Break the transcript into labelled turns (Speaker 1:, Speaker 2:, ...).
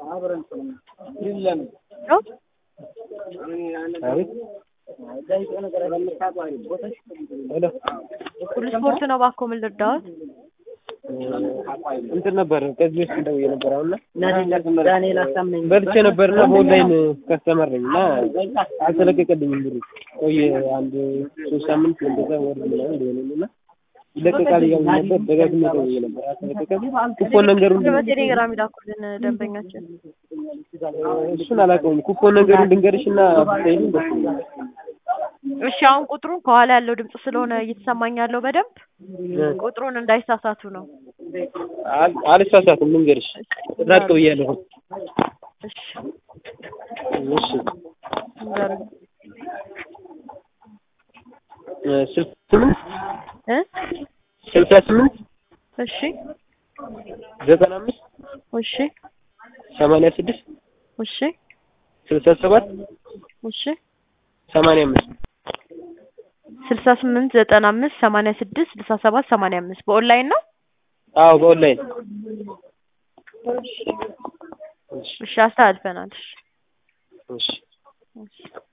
Speaker 1: ሁሉ ስፖርት ነው እባክዎ ምን ልርዳዎት?
Speaker 2: እንትን ነበር ከዚህ በፊት ደውዬ ነበር አሁን
Speaker 3: ዳንኤል አሳምነኝ
Speaker 2: በልቼ ነበርና በኦንላይን ከስተመር ነኝ እና አልተለቀቀልኝም ብሩ ቆየ አንድ ሶስት ሳምንት እንደዛ ወር ምናምን ሊሆነኝ እና ይለቀቃል እያሉ ነበር ደጋግሜ ደውዬ ነበር አልተለቀቀልኝ ኩፖን ነገሩን
Speaker 1: በቴሌግራም ይላኩልን ደንበኛችን
Speaker 2: እሱን አላውቀውም ኩፖን ነገሩን ልንገርሽ እና ብታይልኝ ደስ ይለኛል
Speaker 1: እሺ አሁን ቁጥሩን ከኋላ ያለው ድምጽ ስለሆነ እየተሰማኝ ያለው በደንብ ቁጥሩን እንዳይሳሳቱ ነው
Speaker 2: አል- አልሳሳትም ልንገርሽ ራቅ ብያለሁ
Speaker 1: እሺ
Speaker 2: እሺ
Speaker 1: ንገሩኝ
Speaker 2: እ ስልሳ ስምንት
Speaker 1: እ
Speaker 2: ስልሳ ስምንት
Speaker 1: እሺ
Speaker 2: ዘጠና አምስት
Speaker 1: እሺ
Speaker 2: ሰማንያ ስድስት
Speaker 1: እሺ
Speaker 2: ስልሳ ሰባት
Speaker 1: እሺ
Speaker 2: ሰማንያ አምስት
Speaker 1: ስልሳ ስምንት ዘጠና አምስት ሰማንያ ስድስት ስልሳ ሰባት ሰማንያ አምስት በኦንላይን ነው
Speaker 2: አዎ በኦንላይን
Speaker 1: እሺ አስተላልፈናል እሺ
Speaker 2: እሺ
Speaker 1: እሺ